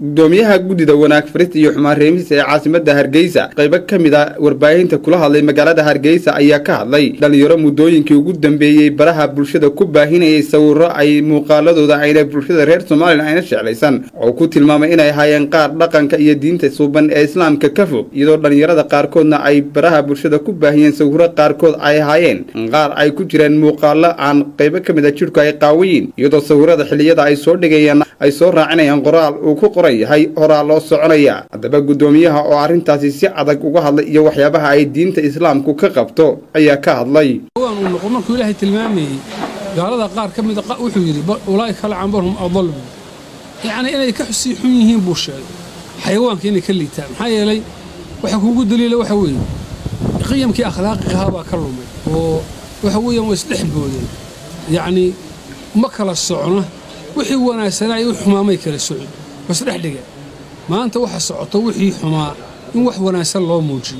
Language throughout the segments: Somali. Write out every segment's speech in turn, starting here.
gudoomiyaha guddida wanaag farista iyo xumaan reemisa ee caasimada hargeysa qaybo ka mid a warbaahinta kula hadlay magaalada hargeysa ayaa ka hadlay dhalinyaro muddooyinkii ugu dambeeyey baraha bulshada ku baahinayay sawiro ay muuqaaladooda ayna bulshada reer somalilan ayna jeclaysan oo ku tilmaamay inay ahaayeen qaar dhaqanka iyo diinta suuban ee islaamka ka fog iyadoo dhalinyarada qaarkoodna ay baraha bulshada ku baahiyeen sawiro qaarkood ay ahaayeen qaar ay ku jireen muuqaalo aan qaybo ka mid a jidhku ay qaawayiin iyadoo sawirada xilliyada ay soo dhigayaan ay soo raacinayaan qoraal uu ku qoran yahay horaa loo soconaya haddaba guddoomiyaha oo arrintaasi si adag uga hadlay iyo waxyaabaha ay diinta islaamku ka qabto ayaa ka hadlay uu noqo markuu ilaahay tilmaamayey gaalada qaar ka mida wuxuu yidhi ulaa'ika lacanbarhum adal buu yacnii inay ka sii xun yihiin buu sheegay xayawaanka inay ka liitaan maxaa yeelay waxa kuugu daliila waxa weeye qiyamkii akhlaaqigahaa baa ka lumay oo waxa weeyaan waa isdhex boodeen yacnii ma kala socna wixii wanaagsanaa iyo wixii xumaa may kala socon waa isdhex dhigeen maanta waxa socoto wixii xumaa in wax wanaagsan loo muujiyo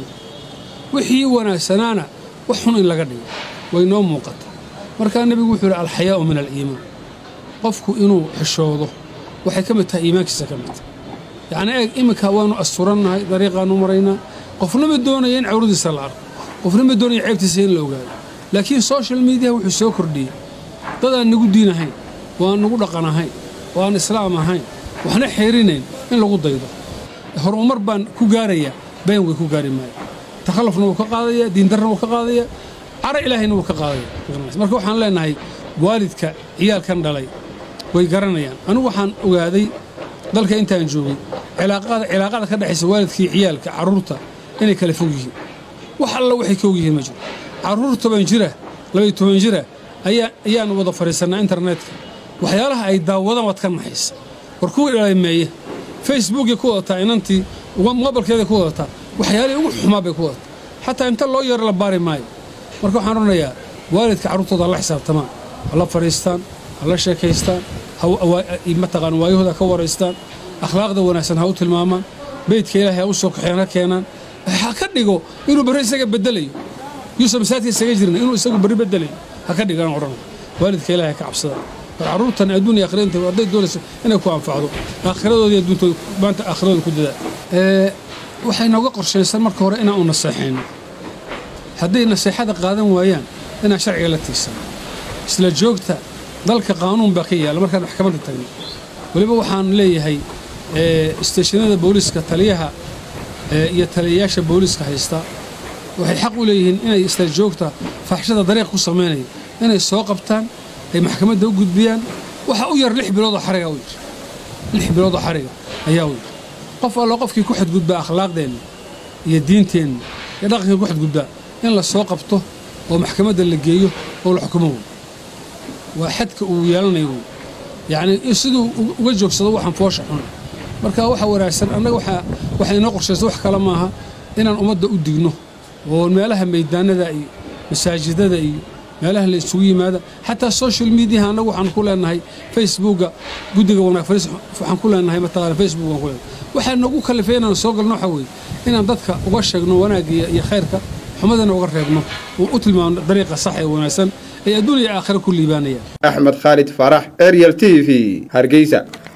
wixii wanaagsanaana wax xun in laga dhigo way noo muuqataa markaa nebigu wuxuu yidhi alxayaa'u min aliimaan qofku inuu xishoodo waxay ka mid tahay iimaankiisa ka mid tahay yacnii eeg iminka waannu asturannahay dariiqaannu maraynaa qofna ma doonaya in cawradiisa la arko qofna ma doonaya ceebtiisa in la ogaado laakiin social mediaha wuxuu soo kordhiyey dad aan nagu diin ahayn oo aan nagu dhaqan ahayn oo aan islaam ahayn waxna xeerinayn in lagu daydo horumar baan ku gaarayaa been way ku gaari maayo takhallufna wuu ka qaadayaa diindarna wuu ka qaadayaa cara ilaahayna wuu ka qaadaya marka waxaan leennahay waalidka ciyaalkan dhalay way garanayaan anigu waxaan ogaaday dalka intaan joogay cilaaqada ka dhexaysa waalidkii ciyaalka carruurta inay kala fog yihiin wax alla waxay ka og yihiin ma jiro carruur toban jira labaiy toban jira ayaannu wada fadhiisannaa internetka waxyaalaha ay daawadaan waad ka naxaysa war kuwa dhalameeya facebookay ku wadataa inantii mobilkeeday ku wadataa waxyaalihii ugu xumaa bay ku wadataa xataa inta loo yeero la baari maayo marka waxaan odhanayaa waalidka carruurtooda ha la xisaabtamaan ha la fadhiistaan ha la sheekaystaan mataqaan waayahooda ka waraystaan akhlaaqda wanaagsan ha u tilmaamaan beydka ilaahay ha u soo kaxeen ha keenaan ha ka dhigo inuu barri isaga bedelayo yuusan masaajidka isaga jirna inuu isagu barri bedelayo ha ka dhigaan odhanaya waalidka ilaahay ka cabsadaan war carruurtan adduun iyo akhiranta hadday doonayso inay ku anfacdo aakhiradoodi adduuntooda maanta aakhiradooda ku dadaa waxay nooga qorshaysan marka hore inaan u naseexayno hadday naseexada qaadan waayaan inaan sharciga la tiirsano isla joogta dalka qaanuun baa ka yaalla markaan maxkamadda tagno weliba waxaan leeyahay isteeshinada booliiska taliyaha iyo taliyayaasha booliiska haysta waxay xaq u leeyihiin inay isla joogta faaxshada dariiq ku samaynaya inay soo qabtaan ay maxkamadda u gudbiyaan waxa u yar lix biloodoo xariga u yir lix biloodoo xariga ayaa u yir qof allo qofkii ku xadgudbaa akhlaaqdeenna iyo diinteenna iyo dhaqankii ku xadgudbaa in la soo qabto oo maxkamadda la geeyo oo la xukumo wey waa xadka uu yeelanayo wey yacnii siduu uga joogsado waxaan foosha xun marka waxa wanaagsan annaga waxaa inoo qorshaysa wax kale maaha inaan ummadda u digno oo meelaha maydaanada iyo masaajidada iyo meelaha la isugu yimaada xataa social mediaha annagu waxaan ku leenahay facebooka guddiga wanaag fariis waxaan ku leenahay mataqaana facebook waan ku leenahay waxaa nagu kalifay inaan soo galno waxa weeye inaan dadka uga sheegno wanaagga iyo khayrka xumadana uga reebno oo u tilmaamno dariiqa sax ee wanaagsan ay adduun iyo aakhira ku liibaanayaan axmed khaalid faarax ariel t v hargeysa